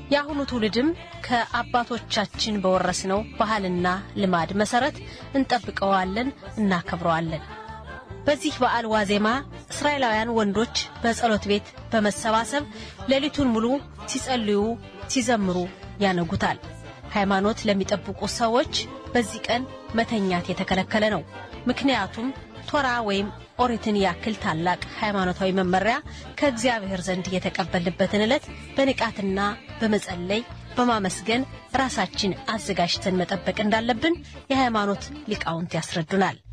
የአሁኑ ትውልድም ከአባቶቻችን በወረስነው ባህልና ልማድ መሰረት እንጠብቀዋለን፣ እናከብረዋለን። በዚህ በዓል ዋዜማ እስራኤላውያን ወንዶች በጸሎት ቤት በመሰባሰብ ሌሊቱን ሙሉ ሲጸልዩ፣ ሲዘምሩ ያነጉታል። ሃይማኖት ለሚጠብቁ ሰዎች በዚህ ቀን መተኛት የተከለከለ ነው። ምክንያቱም ቶራ ወይም ኦሪትን ያክል ታላቅ ሃይማኖታዊ መመሪያ ከእግዚአብሔር ዘንድ የተቀበልንበትን ዕለት በንቃትና በመጸለይ በማመስገን ራሳችን አዘጋጅተን መጠበቅ እንዳለብን የሃይማኖት ሊቃውንት ያስረዱናል።